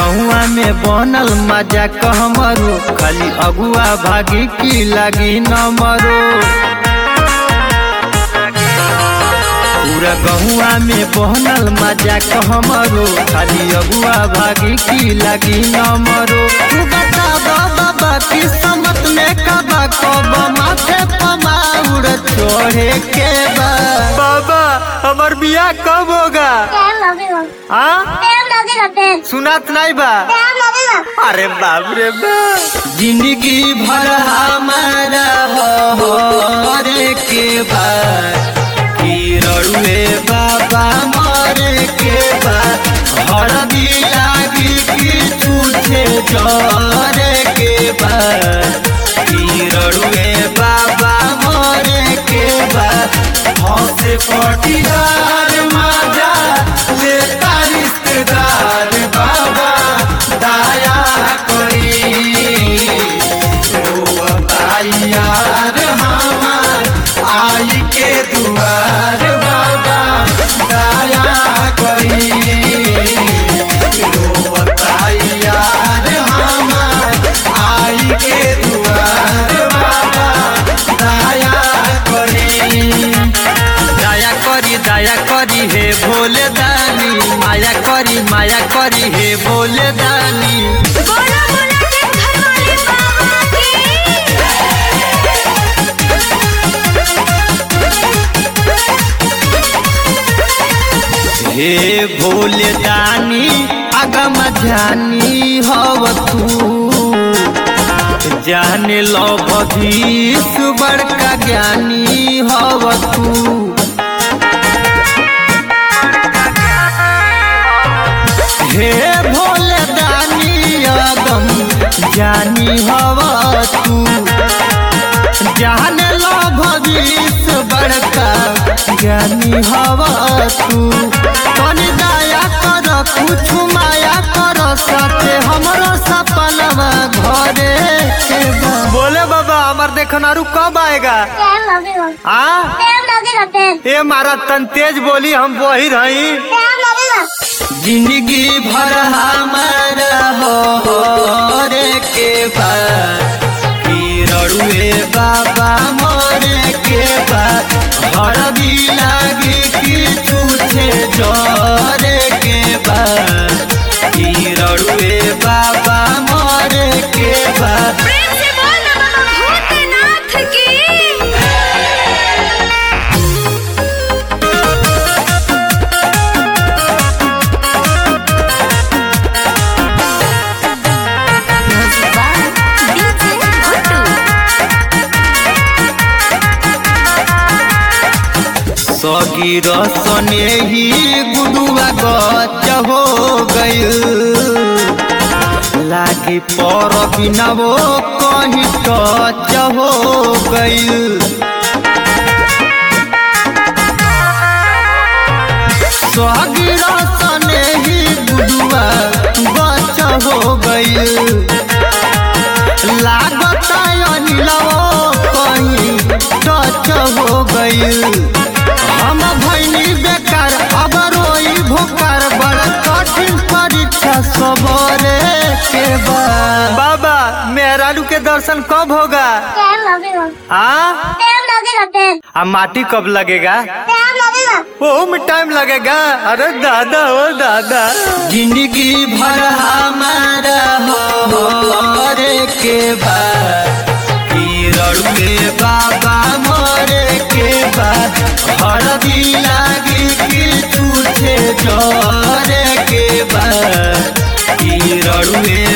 गहुआ में बनल मजा कहमरो खाली अगुआ भागी की लागी न मरो पूरा गहुआ में बहनल मजा कहमरो खाली अगुआ भागी की लागी न मरो तू बता बाबा किस्मत में कबा कब माथे पमाउर छोड़े के बा बाबा हमार बियाह कब होगा टाइम लगेगा हाँ टाइम लगेगा टाइम सुनात नहीं बा टाइम लगेगा अरे बाप रे बाप जिंदगी भर हमारा हो रे के बाद की रड़ुए बाबा मरे के बाद हर लागी की छूटे जरे के बाद की रड़ुए बाबा मरे के बाद हंसे पटीदार मजा लेता रिश्तेदार बाबा दया करी ओ बताई यार हमार आई के दुआर बाबा दया करी ओ बताई यार हमार आई के दुआर बाबा दया करी दया करी दया करी हे भोले दानी माया करी माया करी हे भोले दानी बोला बोला के घर वाले बाबा की हे भोले दानी अगम जानी हव तू जाने लो भविष्य बड़का ज्ञानी हव तू हे भोले दानी अगम जानी हव तू जान लो भविष्य बड़का ज्ञानी हव तू कनी दया कर कुछ माया कर सके हमरो सपनवा घरे के बा। बोले बाबा हमार देखनारू कब आएगा टाइम लगेगा हाँ टाइम लगेगा टाइम ये मारा तन तेज बोली हम वही रही टाइम लगेगा जिंदगी भर हमारा हो रे के बाद की रड़ुए बाबा मोरे के बाद हर भी लागी की छूछे जोरे के बाद की रड़ुए बाबा मोरे के बाद प्रेम से बोल ना बाबा भूतनाथ की सगी रसने ही गुडुआ गच हो गइल लागी पर बिना वो कहीं टच हो गइल सगी रसने ही गुडुआ गच हो गइल लागत अनिलवो कहीं टच हो गइल हम भैनी बेकार अब रोई भूकार बड़ कठिन परीक्षा सबरे के बाद बाबा मेहरारू के दर्शन कब होगा टाइम लगेगा हाँ टाइम लगेगा टाइम आ माटी कब लगेगा टाइम लगेगा वो में टाइम लगेगा अरे दादा ओ दादा जिंदगी भर हमारा हो रे के बाद की रड़ुए बाबा मोरे के बाद हर भी लागी की छूछे जोरे के बाद की रड़ुए